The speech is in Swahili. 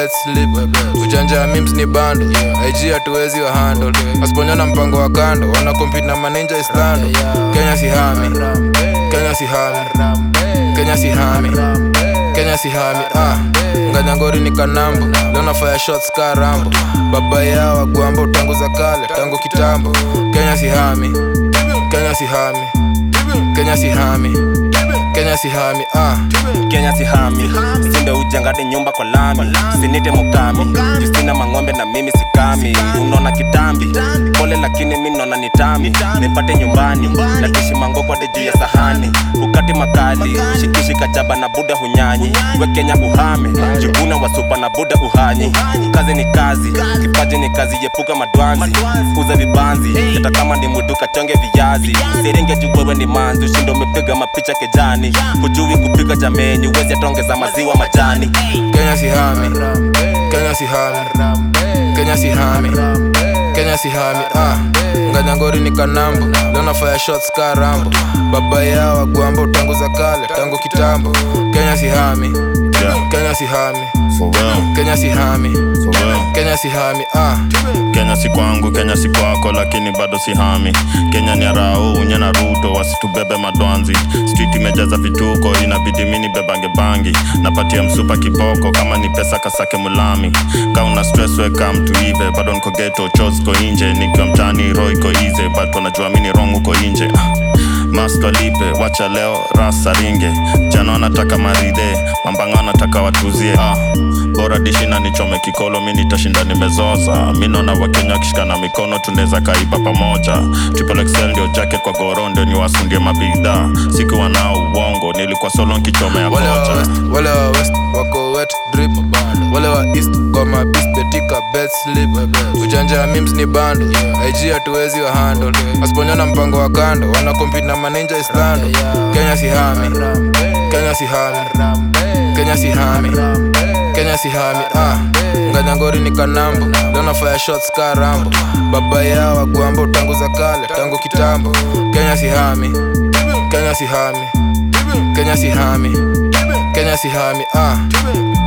bed slip ujanja ya mims ni bando ig hatuwezi wa handle wasiponyana mpango wa kando wana compete na maninja islando kenya si hami kenya si hami kenya si hami kenya si hami ah. nganyangori ni kanambo leo nafanya shots ka rambo baba yao wagwamba tangu za kale tangu kitambo kenya si hami kenya si hami kenya si hami kenya si hami ah. kenya sihami sinde ujengade nyumba kwa lami sinite mukami justina mang'ombe na mimi sikami unaona kitambi pole lakini mi naona ni tami nipate nyumbani natishi mangokwade juu ya sahani ukati makali shikishi kachaba na buda hunyanyi we kenya uhame juguna wasupa na buda uhanyi kazi ni kazi kipaji ni kazi yepuka madwanzi uza vibanzi hata kama ni mwitu kachonge viazi serenge jugwewe ni manzi ushindo umepiga mapicha kejani hujui kupika jameni uwezi atongeza maziwa majani kenya si hami kenya si hami kenya si hami kenya si hami ah. nganyangori ni kanambo leo nafanya shots ka rambo baba yao wagwamba tangu za kale tangu kitambo kenya si hami Yeah, kenya si hami for real, kenya si hami for real. kenya si hami ah. Kenya si kwangu, Kenya si kwako, lakini bado si hami. Kenya ni arao unye na Ruto, wasitubebe madwanzi. Street imejaza vituko, inabidi mini bebange bangi. Napatia msupa kiboko, kama ni pesa kasake mulami. Ka una stress weka mtu ive, bado niko ghetto, chos ko inje. Nikiwa mtani roho iko easy, but wanajua mini wrong uko inje. Ah. Masto lipe, wacha leo rasa ringe. Jana wanataka maridhe, mambanga wanataka watuzie. Ah. Bora dishi na nichome kikolo, mi nitashinda nimezoza. Mi naona wakenya wakishikana mikono, tunaweza kaiba pamoja. Triple XL ndio jacket kwa goro, ndio niwasundie mabidhaa. Sikuwa nao uongo, nilikuwa solo nkichomea wale wa kocha. west wale wa west wako wet drip wale wa east kwa mabis betika bed slip ujanja ya mims ni bando ig hatuwezi wa handle wasiponyana mpango wa kando wana compete na maninja islando kenya si hami kenya si hami kenya si hami kenya si hami ah. nganyangori ni kanambo leo nafanya shots ka rambo baba yao wagwamba tangu za kale tangu kitambo kenya si hami kenya si hami kenya si hami kenya si hami ah.